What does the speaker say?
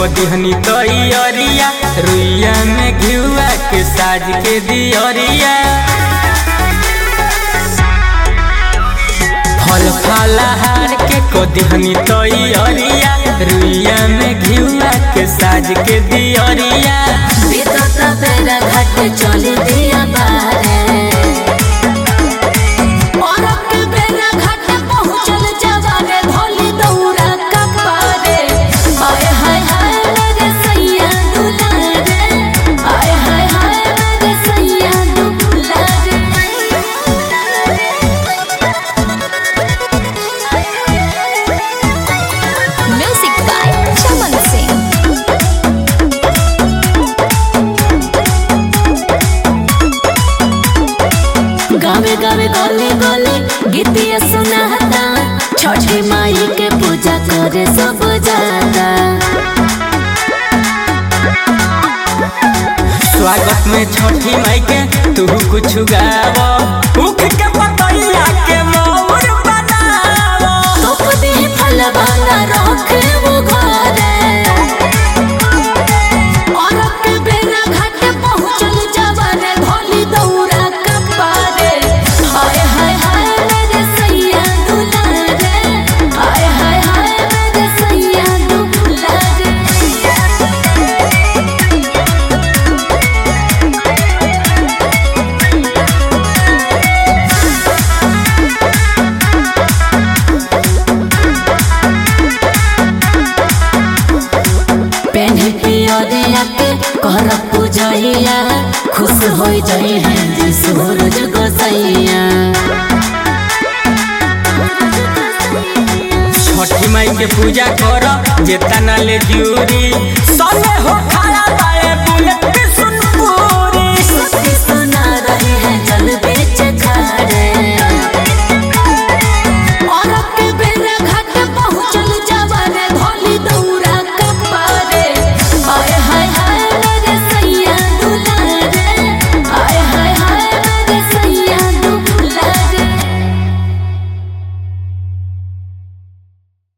कदिहनी तैयारिया रुइया में घिउआ के साज के दियरिया फल फलहार के कदिहनी तैयारिया रुइया में घिउआ के साज के दियरिया बीतत बेरा घाट चली दिया बारे औरत के बेरा घाट पहुँचल जवारे धोली दौरा कपारे आए हाय हाय मेरे सैया दुलारे आए हाय हाय मेरे सैया दुलारे म्यूजिक बाय चमन सिंह गावे गावे गले गले गीतिया सुनाता छठी माई के पूजा करे सब जाता स्वागत में छठी माई के तू कुछ गाव उख के पतैया के मोर बनाव तोप दे फलवाना रखे वो घरे औरत के बेरा घाट पहुँचल जवाने धोली दौरा कपारे हाय हाय हाय मेरे सैया दुलारे हाय हाय हाय मेरे सैया दुलारे पेन्हे पियरिया के कर पूजैया खुश हो जाई है जी सूरज गोसैया छठी माई के पूजा कर जेतना ले जूरी सने हो खाया